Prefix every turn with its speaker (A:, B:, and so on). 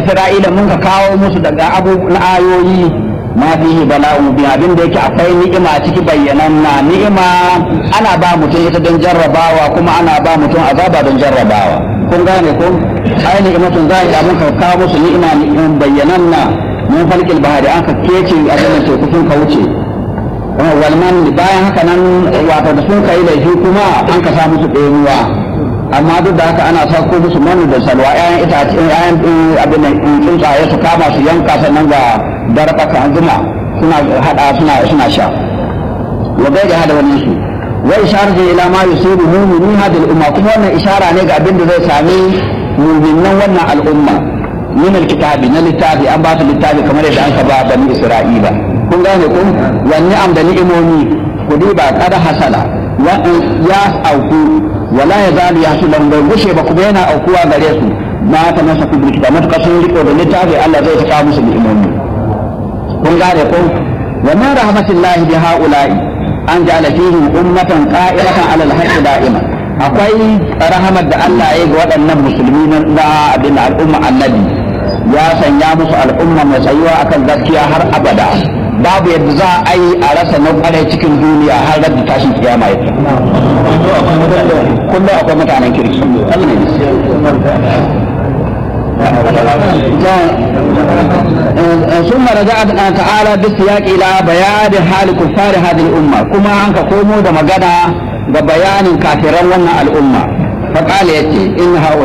A: isra'ila mun ka kawo musu daga abubuwan ayoyi ma fihi bala'u bi abin da yake akwai ni'ima ciki bayyananna ni'ima ana ba mutum ita don jarrabawa kuma ana ba mutum azaba don jarrabawa kun gane ko ai ni'imatun za a mun ka kawo musu ni'ima ni'imin bayyananna mun falkil bahari an ka kece abin da teku sun ka wuce walman bayan haka nan wato da sun kai laifi kuma an ka sa musu ɗaya amma duk da haka ana sauko musu manu da salwa ƴaƴan itace ƴaƴan abin da tsuntsaye su kama su yanka sannan ga darɓaka zuma suna hada suna suna sha wa bai da hada wani su wa isharatu ila ma yusibu mu'minin hadhihi al-umma kuma wannan ishara ne ga abin da zai sami mu'minan wannan al'umma min al-kitabi na littafi an ba su littafi kamar yadda an ka ba bani isra'ila kun gane kun wani am da ni'imomi ku ba kada hasala ya auku wala ya zalu ya su lambar gushe ba kuma yana aukuwa gare su ma ta masa kubri kita matuƙa sun riko da littafi Allah zai saka musu ni'imomi kun gane ko wa min rahmatillahi bi haula'i an ja'ala fihim ummatan qa'imatan 'ala al-haqqi da'ima akwai rahamar da Allah ya ga waɗannan musulmi na abin al'umma annabi ya sanya musu al'umma mai tsayuwa akan gaskiya har abada babu yadda za a yi a rasa na kwarai cikin duniya har da tashin kiyama ya kullum akwai mutanen kirki ثم رجع تعالى بالسياق الى بيان حال كفار هذه الامه كما انك komo da magana ga bayanin kafiran wannan al'umma فقال يتي ان هؤلاء